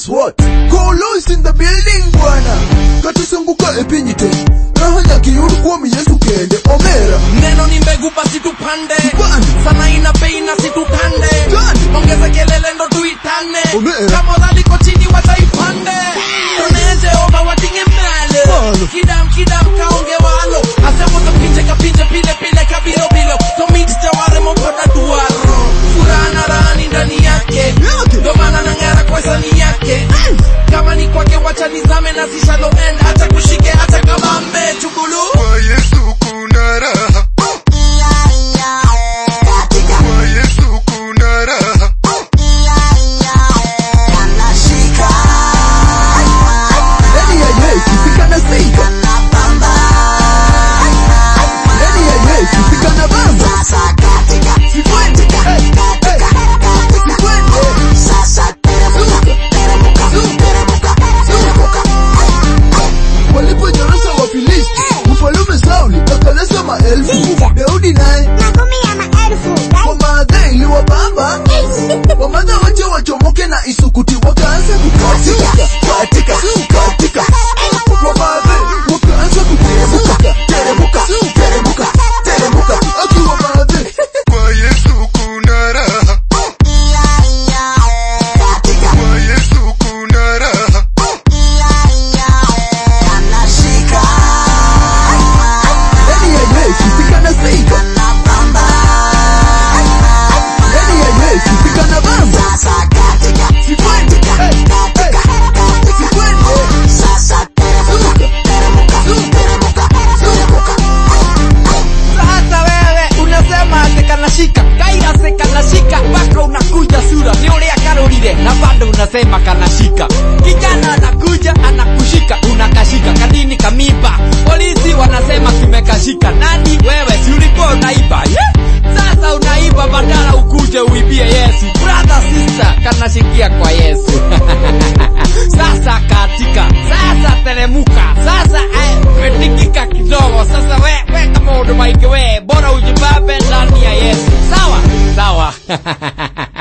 guess what? Kolo is in the building bwana. Katusunguka epinyite. Raha nyakiyuru kuomi Yesu kende. Omera. neno ni mbegu basi tupande Tupande. sana ina bei na situtande Tupande. ongeza kelele ndo tuitane Omera. kama dhaliko chini wataipande toneze oba watinge mbele Malo. kidam kidam kaonge walo asemo to pinche kapinche pile pile kabilo bilo to mix jaware mokoda duaro furaha na raha ni ndani yake Yake. ndo maana nang'ara kwa sani yake kama ni kwake wacha nizame na sishalo end hata kushike hata kama mmechugulu Kwa Yesu kuna raha. Kwa Yesu kuna raha. Ndani ya Yesu fika na sika. Ndani ya Yesu fika na bamba. Sikwende. Hey, hey. Sikwende. Waliponyorosha Wafilisti, mfalume Sauli akaleta maelfu. Daudi naye kwa maadha iliwabamba. Wamadha wote wachomoke na isukuti wakaanza kukatika katika katika. Wamadha wakaanza kuteremuka teremuka teremuka teremuka. Akiwa maadha Kwa Yesu kuna raha. Kwa Yesu kuna raha. ndani ya Yesu fika na sika. Ndani ya Yesu fika na bamba. Sikwende. Hey, hey. Sikwende. hata wewe unasema ati kanashika kairase kanashika mpaka unakuja sura ni ulia karurire na bado unasema kanashika kijana anakuja anakushika unakashika kadini kamiba polisi wanasema kimekashika nani wewe si ulikuwa unaiba yeah? sasa unaiba badala ukuje uibie yesu brother sister kanashikia kwa yesu sasa katika sasa teremuka sasa eh, metikika kidogo sasa we, we kama udumaike we bora ujibambe ndani ya yesu sawa sawa